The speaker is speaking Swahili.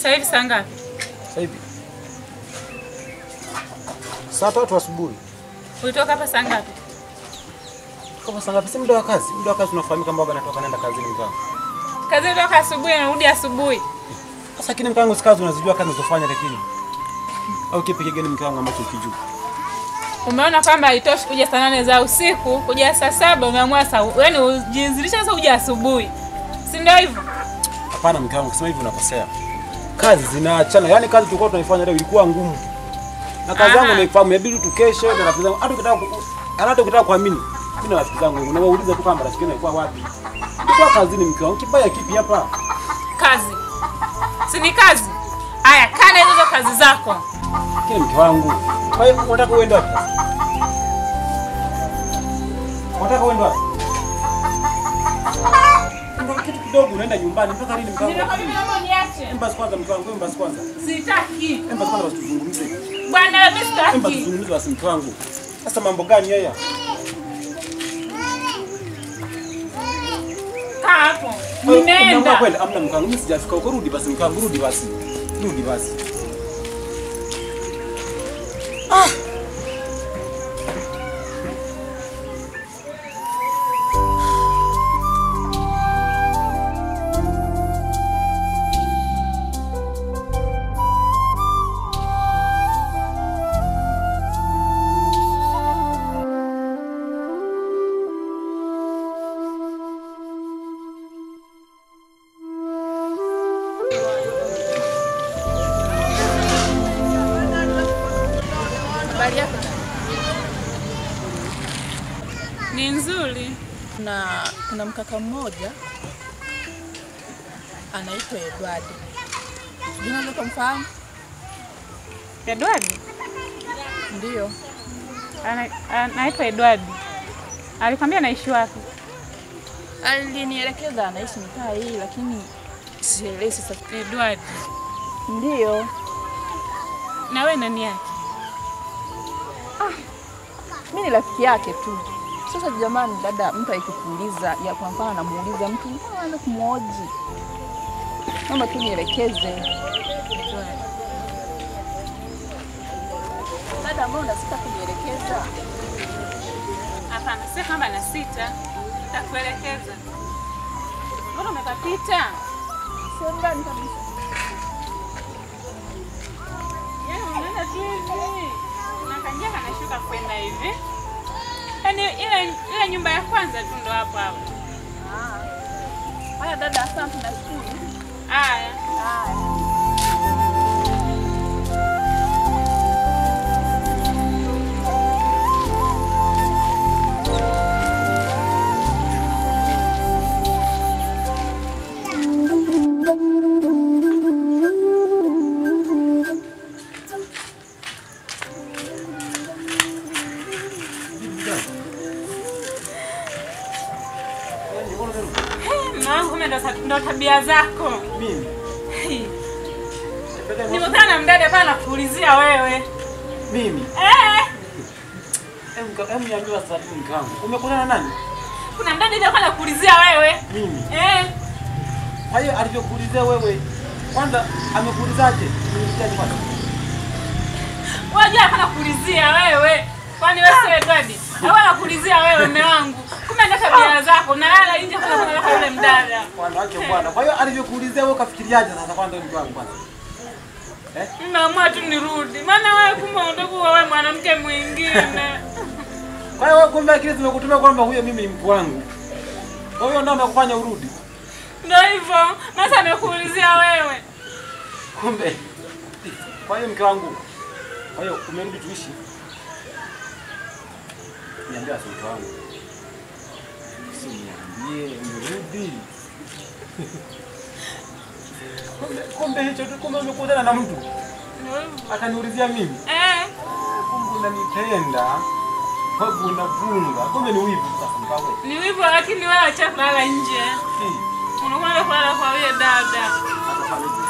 Sasa hivi saa ngapi? Sasa hivi saa tatu asubuhi. Ulitoka hapa saa ngapi? Kama saa ngapi? Si muda wa kazi. Muda wa kazi unafahamika, baba anatoka naenda kazini mkangu. Kazi ulitoka asubuhi narudi asubuhi. Sasa kile mkangu, si kazi unazijua kazi unazofanya, lakini au kipi kigeni mkangu ambacho ukijua? Umeona kwamba haitoshi kuja saa nane za usiku, kuja saa saba umeamua saa yaani ujizilisha sasa uje asubuhi. Si ndio hivyo? Hapana mke wangu, kusema hivi unakosea. Kazi zinaachana, yaani kazi tulikuwa tunaifanya leo ilikuwa ngumu, na kazi Aha. yangu naifahamu, inabidi tukeshe na rafiki zangu. Hata ukitaka ku- hata ukitaka kuamini, mimi na rafiki zangu nawauliza tu kwamba rafiki yangu alikuwa wapi. Nilikuwa kazini mke wangu, kibaya kipi hapa? Kazi. Si ni kazi? Aya, kana hizo hizo kazi zako. Kile mke wangu. Kwa hiyo unataka uende wapi sasa? Unataka uende wapi? Ndio kitu kidogo unaenda nyumbani mpaka lini mke wangu? Nimekwambia naomba niache. Emba kwanza mke wangu, emba kwanza. Sitaki. Emba kwanza basi tuzungumze. Bwana mimi Emba sitaki. tuzungumze basi mke wangu. Sasa mambo gani haya? Kaa hapo. Umeamua Nimeenda. kwenda? Amna mke wangu, mimi sijafika huko. Rudi basi mke wangu, rudi basi. Rudi basi. Habari yako? Ni nzuri. Kuna kuna mkaka mmoja anaitwa Edward. Sijui unaweza kumfahamu? Edward? Ndio. Ana- Anaitwa Edward. Alikwambia anaishi wapi? Alinielekeza anaishi mitaa hii lakini sielewi sasa. Edward. Ndio. Na wewe nani yake? Mimi ni rafiki yake tu. Sasa jamani, dada, mtu akikuuliza ya kwa mfano anamuuliza mtu mbona anaanza kumhoji, naomba tu nielekeze. Dada, mbona unasita kunielekeza? Hapana, sio kwamba na sita. Nitakuelekeza. Mbona umepapita? Sio ndani kabisa. Yaani unaenda tu hivi. Unakanjia kanashuka kwenda hivi. Yaani ile ile nyumba ya kwanza tu ndo hapo hapo. Haya dada, asante nashukuru. Haya. Haya. Mume wangu kumbe ndo ndo tabia zako. Mimi. Nimekutana na mdada pale nakuulizia wewe. Mimi. Eh, Hebu mka- hebu niambie sasa tu mke wangu. Umekutana na nani? kuna mdada hivi alikuwa anakuulizia wewe. Mimi. Eh, Kwa hiyo alivyokuulizia wewe, kwanza amekuulizaje? Umemsikiaje kwanza? wajua alikuwa anakuulizia wewe. Kwani wewe sio Edward? Alikuwa anakuulizia wewe mume wangu. Kumbe ndo tabia zako. Nalala nje kuna kuna kwa yule mdada. Wanawake bwana. Kwa hiyo alivyokuulizia wewe ukafikiriaje sasa kwanza mke wangu kwanza? Naamua tu nirudi. Maana wewe kumbe unataka wewe mwanamke mwingine. Kwa hiyo wewe kumbe akili zimekutumia kwamba huyo mimi ni mke wangu. Kwa hiyo ndio amekufanya urudi. Ndio hivyo. Sasa amekuulizia wewe. Kumbe. Kwa hiyo mke wangu. Kwa hiyo umerudi tuishi. Niambia sasa mke wangu. Si niambie umerudi. Kumbe kumbe hicho tu kumbe umekutana na mtu Ndio hivyo. akaniulizia mimi. Eh, Kumbe unanipenda. Kumbe unavunga. Kumbe ni wivu sasa mkawe. ni hivyo lakini wewe acha kulala nje. Hii. Unakwenda kulala kwa yule dada. Hata pale